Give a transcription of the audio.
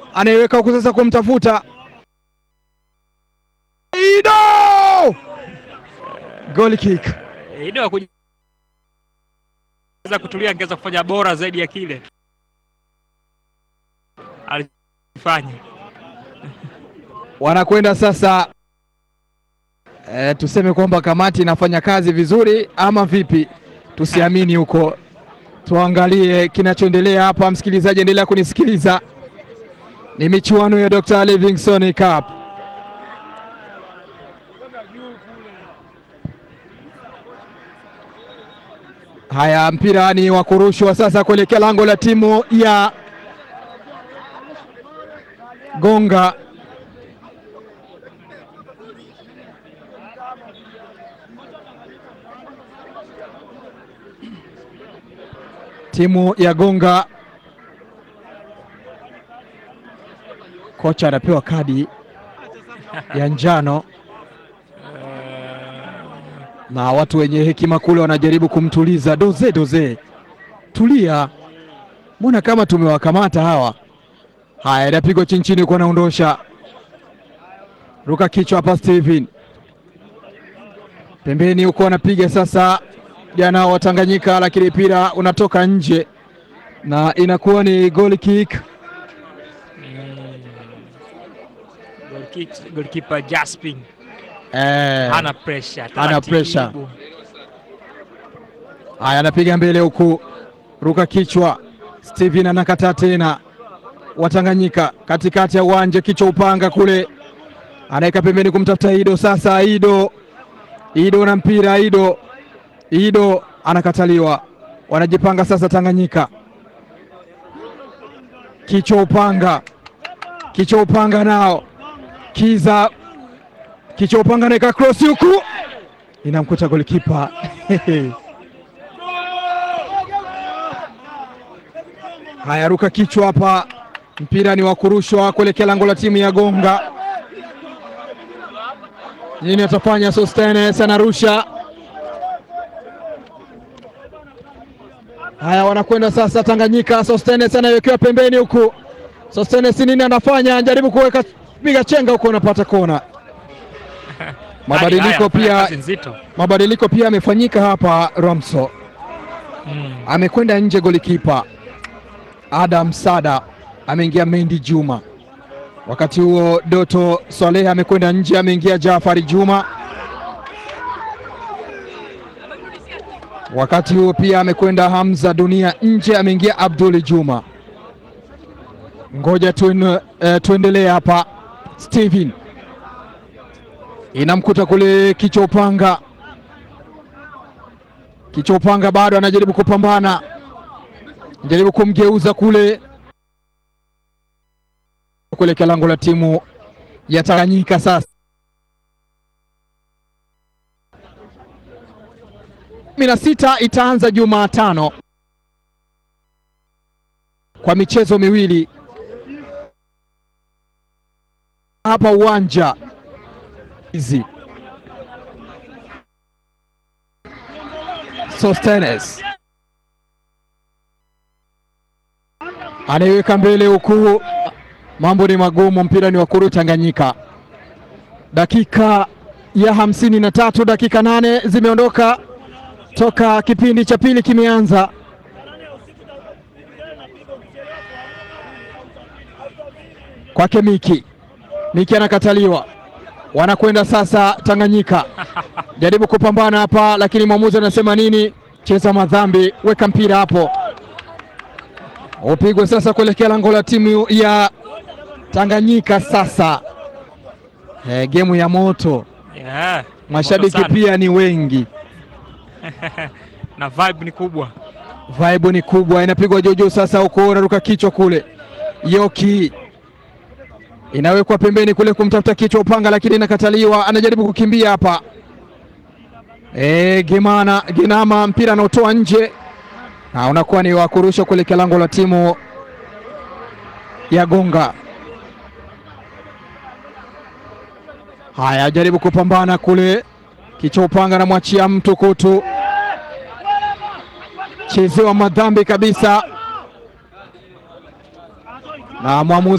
anaiweka huku sasa kumtafuta Ido, goal kick. Ido akuweza kutulia, angeweza kufanya bora zaidi ya kile alifanya. Wanakwenda sasa e, tuseme kwamba kamati inafanya kazi vizuri ama vipi? Tusiamini huko, tuangalie kinachoendelea hapa. Msikilizaji, endelea kunisikiliza, ni michuano ya Dr. Livingstone Cup. Haya, mpira ni wa kurushwa sasa kuelekea lango la timu ya Gonga. Timu ya Gonga, kocha anapewa kadi ya njano na watu wenye hekima kule wanajaribu kumtuliza. Doze, doze, tulia, mbona kama tumewakamata hawa. Haya, inapigwa chini chini, kwa naondosha ruka kichwa hapa. Steven pembeni huko anapiga sasa, jana wa Tanganyika, lakini mpira unatoka nje na inakuwa ni goal kick. Goalkeeper Jasping Eh, hana pressure, hana taratibu. pressure. haya anapiga mbele huku, ruka kichwa. Steven anakataa tena, Watanganyika katikati ya uwanja, kichwa upanga kule, anaweka pembeni kumtafuta Ido. Sasa Ido, Ido na mpira, Ido, Ido anakataliwa. Wanajipanga sasa, Tanganyika kichwa upanga, kichwa upanga nao Kiza, kichwa upanga anaweka cross huku, inamkuta golikipa Haya, ruka kichwa hapa, mpira ni wa kurushwa kuelekea lango la timu ya Gonga. Nini atafanya? Sostenes anarusha. Haya, wanakwenda sasa Tanganyika. Sostenes anawekewa pembeni huku. Sostenes nini anafanya? Anajaribu kuweka piga chenga huku, anapata kona. Mabadiliko Haya, pia kazi nzito. mabadiliko pia yamefanyika hapa. Ramso Mm. amekwenda nje, golikipa Adam Sada ameingia Mendi Juma. Wakati huo Doto Swaleh amekwenda nje, ameingia Jafari Juma. Wakati huo pia amekwenda Hamza Dunia nje, ameingia Abdul Juma. Ngoja tuen, eh, tuendelee hapa. Steven inamkuta kule kichwa upanga, kichwa upanga bado anajaribu kupambana jaribu kumgeuza kule kuelekea lango la timu ya Tanganyika. Sasa kumi na sita itaanza Jumatano kwa michezo miwili hapa uwanja hizi Sostenes anaiweka mbele huku, mambo ni magumu, mpira ni wa kuru Tanganyika. Dakika ya hamsini na tatu, dakika nane zimeondoka toka kipindi cha pili kimeanza. Kwake Miki, Miki anakataliwa, wanakwenda sasa Tanganyika, jaribu kupambana hapa, lakini mwamuzi anasema nini? Cheza madhambi, weka mpira hapo upigwe sasa kuelekea lango la timu ya Tanganyika. Sasa e, gemu ya moto, Yeah, mashabiki moto sana. pia ni wengi, na vibe ni kubwa. vibe ni kubwa, inapigwa jojo sasa, huko unaruka kichwa kule, Yoki inawekwa pembeni kule kumtafuta kichwa upanga, lakini inakataliwa, anajaribu kukimbia hapa e, Gimana Ginama, mpira anaotoa nje na unakuwa ni wa kurusha kuelekea lango la timu ya Gonga. Haya, jaribu kupambana kule, kichwa upanga, namwachia mtu kutu, chezewa madhambi kabisa na mwamuzi